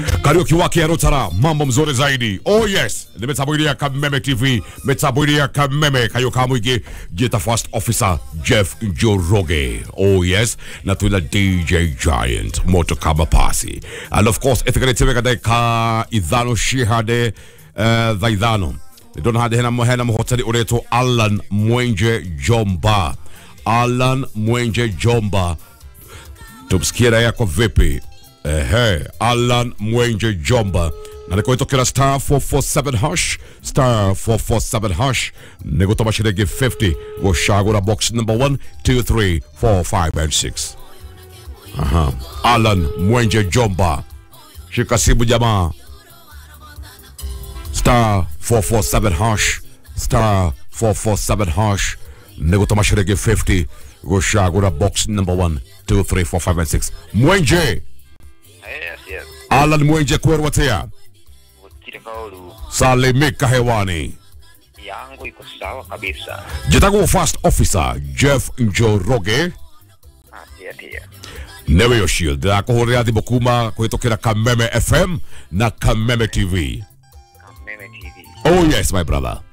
Karaoke wake ya Rotara, mambo mzuri zaidi. Oh yes, nimetabuilia Kameme TV, metabuilia Kameme kayo kamwigi jeta first officer Jeff Njoroge. Oh yes, na tuna DJ Giant moto kama pasi. And of course, ithikaletemeka deka idhano shihade uh, dhaidhano. Nidona hade hena hena mhoteli ureto Alan Mwenje Jomba. Alan Mwenje Jomba tumsikie raia yako vipi ehe alan mwenje jomba na nikuitokera star 447 hash star 447 hash nigutoma shiringi 50 gucagura box number 1 2 3 4 5 and 6 aha alan mwenje jomba shika simu jamaa star 447 hash star 447 hash nigutoma shiringi 50 gucagura box number 1 2 3 4 5 and 6 mwenje Yes, yes. alan mwenje kwerwatea Gutire kaulu salimika hewani yangu iko sawa kabisa. jitaguo first officer jeff njoroge Atia tia. newe yo shield ndakuhurira thimu kuma kuhitukira kameme fm na kameme tv Meme TV. oh yes my brother